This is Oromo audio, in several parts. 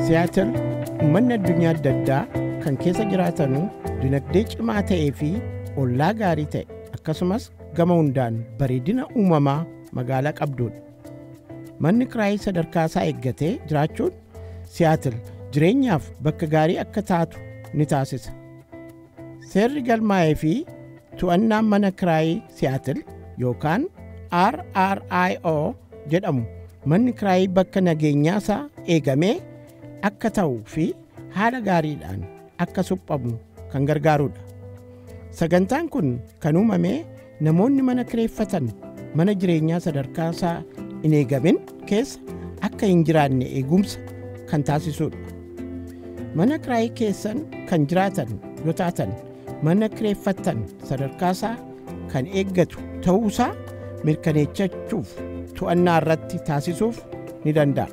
Siyaatil uummanni addunyaa adda addaa kan keessa jiraatanu dinagdee cimaa ta'ee fi ollaa gaarii ta'e akkasumas gama hundaan bareedina uumamaa magaalaa qabdudha. Manni kiraayii sadarkaa isaa eeggatee jiraachuun Siyaatil jireenyaaf bakka gaarii akka taatu ni taasisa. Seerri galmaa'ee fi to'annaan mana kiraayii Siyaatil yookaan RRIO jedhamu manni kiraayii bakka nageenyaa isaa eegamee akka ta'uu fi haala gaariidhaan akka suphamu kan gargaarudha. Sagantaan kun kan uumame namoonni mana kireeffatan mana jireenyaa sadarkaa isaa hin eegamin keessa akka hin jiraanne eegumsa kan taasisudha. Mana kiraayii keessan kan jiraatan yoo taatan mana kireeffattan sadarkaa isaa kan eeggatu ta'uusaa mirkaneeffachuuf to'annaa irratti taasisuuf ni danda'a.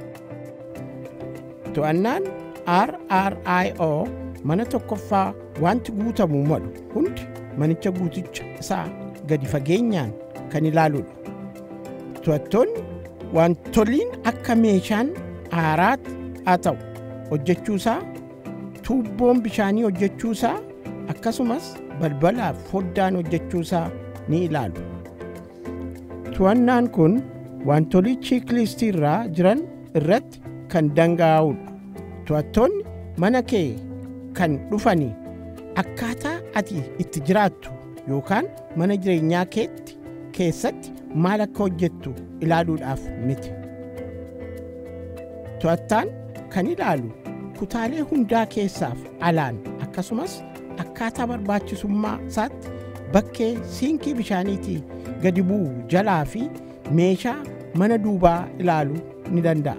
To'annaan RRIO mana tokkoffaa wanti guutamuu malu hundi manicha guuticha isaa gadi fageenyaan kan ilaaludha. To'attoonni wantoliin akka meeshaan haaraatti haa ta'u hojjechuusaa, tuubboon bishaanii hojjechuusaa akkasumas balbalaaf foddaan hojjechuusaa ni ilaalu. To'annaan kun wantolii chiiklistii irraa jiran irratti kan dangaa'udha. To'attoonni mana kee kan dhufanii akkaataa ati itti jiraattu yookaan mana jireenyaa keetti keessatti maal akka hojjettu ilaaluudhaaf miti. To'attaan kan ilaalu kutaalee hundaa keessaaf alaan akkasumas akkaataa barbaachisummaa isaatti bakkee siinkii bishaaniitii gadi bu'u jalaa fi meeshaa mana duubaa ilaaluu ni danda'a.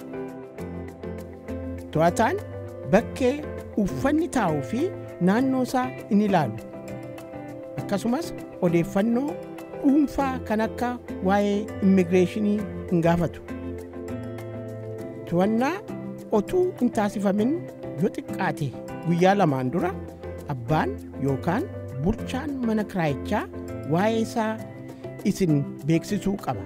To'ataan bakkee uffanni taa'uu fi naannoo isaa in ilaalu. Akkasumas odeeffannoo dhuunfaa kan akka waa'ee immigireeshinii hin gaafatu. To'annaa otuu hin taasifamin yoo xiqqaate guyyaa lamaan dura abbaan yookaan bulchaan mana kiraayichaa waa'ee isaa isin beeksisuu qaba.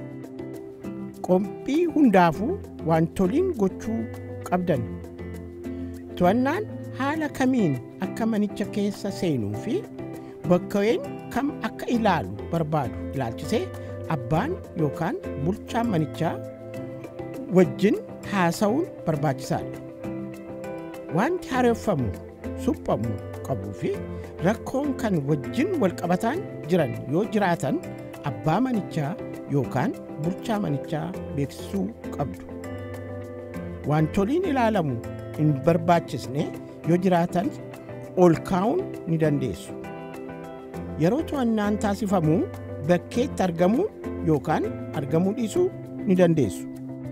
Qophii hundaafuu wantoliin gochuu qabdan. To'annaan haala kamiin akka manicha keessa seenuu fi bakkaween kam akka ilaalu barbaadu ilaalchisee abbaan yookaan bulchaan manichaa wajjin haasa'uun barbaachisaadha. Wanti haareffamu suphamuu qabuu fi rakkoon kan wajjin walqabataan jiran yoo jiraatan abbaa manichaa yookaan bulchaa manichaa beeksisuu qabdu. Wantoliin ilaalamu hin barbaachisne yoo jiraatan ol kaa'uun ni dandeessu. Yeroo to'annaan taasifamu bakkeetti argamuu yookaan argamuu dhiisuu ni dandeessu.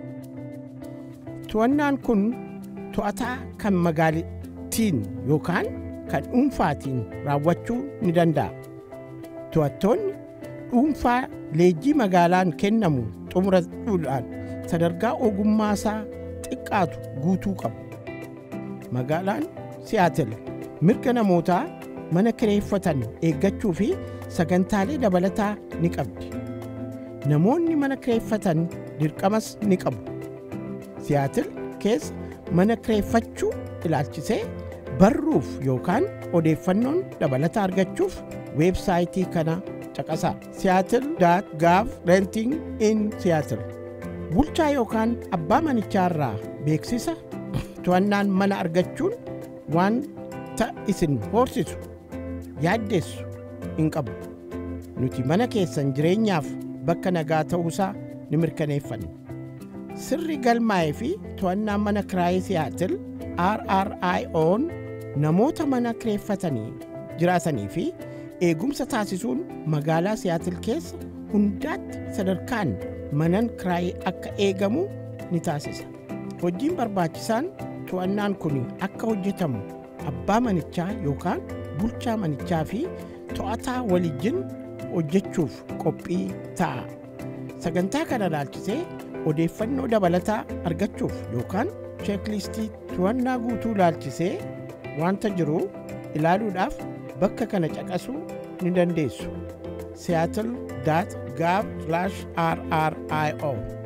To'annaan kun to'ataa kan magaalittiin yookaan kan dhuunfaatiin raawwachuu ni danda'a. To'attoonni dhuunfaa leenjii magaalaan kennamu xumurachuudhaan sadarkaa ogummaa isaa xiqqaatu guutuu qabu. Magaalaan Siyaatil mirga namootaa mana kireeffatan eeggachuu fi sagantaalee dabalataa ni qabdi. Namoonni mana kireeffatan dirqamas ni qabu. Siyaatil keessa mana kireeffachuu ilaalchisee barruuf yookaan odeeffannoon dabalataa argachuuf weebsaayitii kana caqasaa. Seattle.gov renting in Seattle. Bulchaa yookaan abbaa manichaa irraa beeksisa to'annaan mana argachuun wanta isin horsisu yaaddeessu hin qabu. Nuti mana keessan jireenyaaf bakka nagaa ta'uusaa ni mirkaneeffanna. Sirri galmaa'ee fi to'annaan mana kiraayii Siyaatil RRIO'n namoota mana kireeffatanii jiraatanii fi eegumsa taasisuun magaalaa Siyaatil keessa hundaatti sadarkaan manan kiraayii akka eegamu ni taasisa. Hojiin barbaachisaan to'annaan kun akka hojjetamu abbaa manichaa yookaan bulchaa manichaa fi to'ataa walijjin hojjechuuf qophii ta'a. Sagantaa kana ilaalchisee odeeffannoo dabalataa argachuuf yookaan cheeklistii to'annaa guutuu ilaalchisee wanta jiru ilaaluudhaaf bakka kana caqasuu ni dandeessu. seattle.gov/rrio